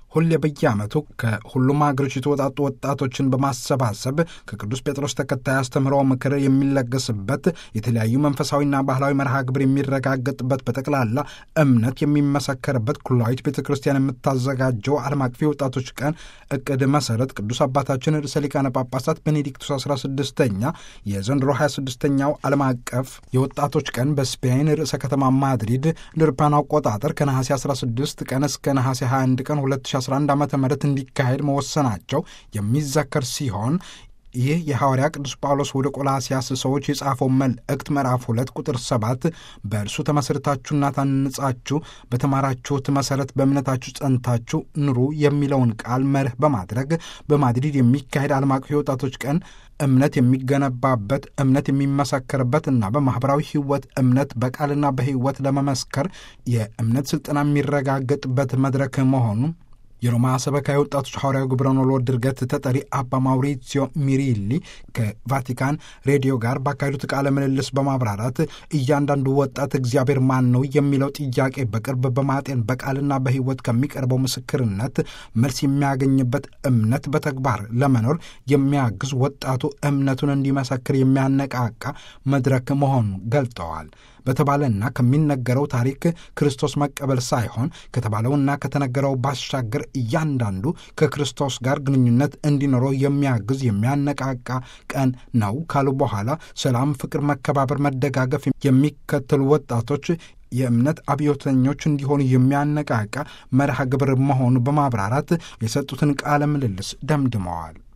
ሁሌ በየዓመቱ ከሁሉም ሀገሮች የተወጣጡ ወጣቶችን በማሰባሰብ ከቅዱስ ጴጥሮስ ተከታይ አስተምህሮ ምክር የሚለገስበት የተለያዩ መንፈሳዊና ባህላዊ መርሃ ግብር የሚረጋገጥበት በጠቅላላ እምነት የሚመሰከርበት ኩላዊት ቤተ ክርስቲያን የምታዘጋጀው ዓለም አቀፍ የወጣቶች ቀን እቅድ መሰረት ቅዱስ አባታችን ርዕሰ ሊቃነ ጳጳሳት ቤኔዲክቱስ 16ኛ የዘንድሮ 26ኛው ዓለም አቀፍ የወጣቶች ቀን በስፔን ርዕሰ ከተማ ማድሪድ ለአውሮፓውያን አቆጣጠር ከነሐሴ 16 ቀን እስከ ነሐሴ 21 ቀን 2011 ዓ ም እንዲካሄድ መወሰናቸው የሚዘከር ሲሆን ይህ የሐዋርያ ቅዱስ ጳውሎስ ወደ ቆላሲያስ ሰዎች የጻፈው መልእክት ምዕራፍ ሁለት ቁጥር ሰባት በእርሱ ተመስርታችሁና ታንጻችሁ በተማራችሁት መሠረት በእምነታችሁ ጸንታችሁ ኑሩ የሚለውን ቃል መርህ በማድረግ በማድሪድ የሚካሄድ ዓለም አቀፍ የወጣቶች ቀን እምነት የሚገነባበት እምነት የሚመሰከርበት እና በማኅበራዊ ሕይወት እምነት በቃልና በሕይወት ለመመስከር የእምነት ሥልጠና የሚረጋገጥበት መድረክ መሆኑ የሮማ ሰበካ የወጣቶች ሐዋርያዊ ግብረ ኖሎ ድርገት ተጠሪ አባ ማውሪዚዮ ሚሪሊ ከቫቲካን ሬዲዮ ጋር ባካሄዱት ቃለ ምልልስ በማብራራት እያንዳንዱ ወጣት እግዚአብሔር ማን ነው የሚለው ጥያቄ በቅርብ በማጤን በቃልና በሕይወት ከሚቀርበው ምስክርነት መልስ የሚያገኝበት እምነት በተግባር ለመኖር የሚያግዝ ወጣቱ እምነቱን እንዲመሰክር የሚያነቃቃ መድረክ መሆኑን ገልጠዋል። በተባለና ከሚነገረው ታሪክ ክርስቶስ መቀበል ሳይሆን ከተባለውና ከተነገረው ባሻገር እያንዳንዱ ከክርስቶስ ጋር ግንኙነት እንዲኖረው የሚያግዝ የሚያነቃቃ ቀን ነው ካሉ በኋላ ሰላም፣ ፍቅር፣ መከባበር፣ መደጋገፍ የሚከተሉ ወጣቶች የእምነት አብዮተኞች እንዲሆኑ የሚያነቃቃ መርሃ ግብር መሆኑ በማብራራት የሰጡትን ቃለ ምልልስ ደምድመዋል።